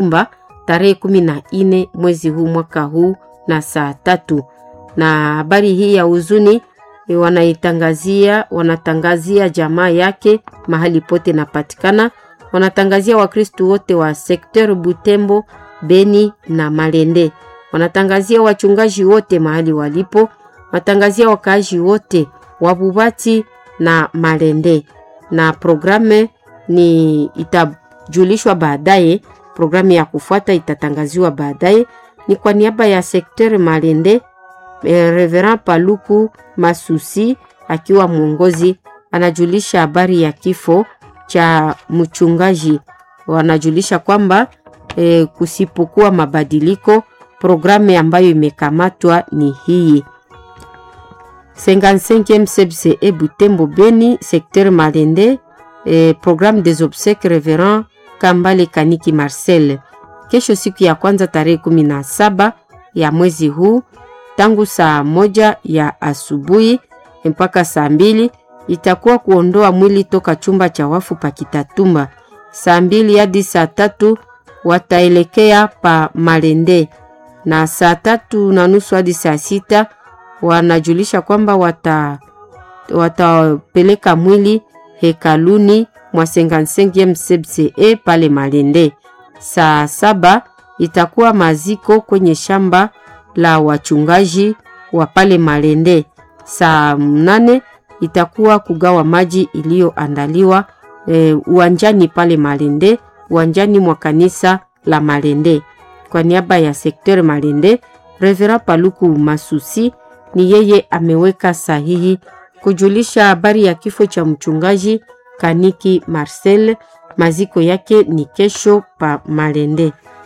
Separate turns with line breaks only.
Mba tarehe kumi na nne mwezi huu mwaka huu na saa tatu. Na habari hii ya huzuni e, wanaitangazia wanatangazia jamaa yake mahali pote napatikana, wanatangazia Wakristu wote wa sekter Butembo, Beni na Malende, wanatangazia wachungaji wote mahali walipo, watangazia wakaaji wote wa Bubati na Malende, na programe ni itajulishwa baadaye. Programu ya kufuata itatangaziwa baadaye. Ni kwa niaba ya sekter Malende, eh, Reverend Paluku Masusi akiwa mwongozi anajulisha habari ya kifo cha mchungaji. Wanajulisha kwamba eh, kusipokuwa mabadiliko, programu ambayo imekamatwa ni hii 55e CBCE Butembo Beni, secteur Malende, eh, programme des obsèques Reverend Kambale Kaniki Marcel. Kesho siku ya kwanza tarehe kumi na saba ya mwezi huu tangu saa moja ya asubuhi mpaka saa mbili itakuwa kuondoa mwili toka chumba cha wafu pa Kitatumba. Saa mbili hadi saa tatu wataelekea pa Malende na saa tatu na nusu hadi saa sita wanajulisha kwamba wata watapeleka mwili hekaluni mwa 55e CBCE pale Malende. Saa saba itakuwa maziko kwenye shamba la wachungaji wa pale Malende. Saa mnane itakuwa kugawa maji iliyoandaliwa e, uwanjani pale Malende, uwanjani mwa kanisa la Malende. Kwa niaba ya sekter Malende, Reverend Paluku Masusi ni yeye ameweka sahihi kujulisha habari ya kifo cha mchungaji Kaniki Marcel. Maziko yake ni kesho pa Malende.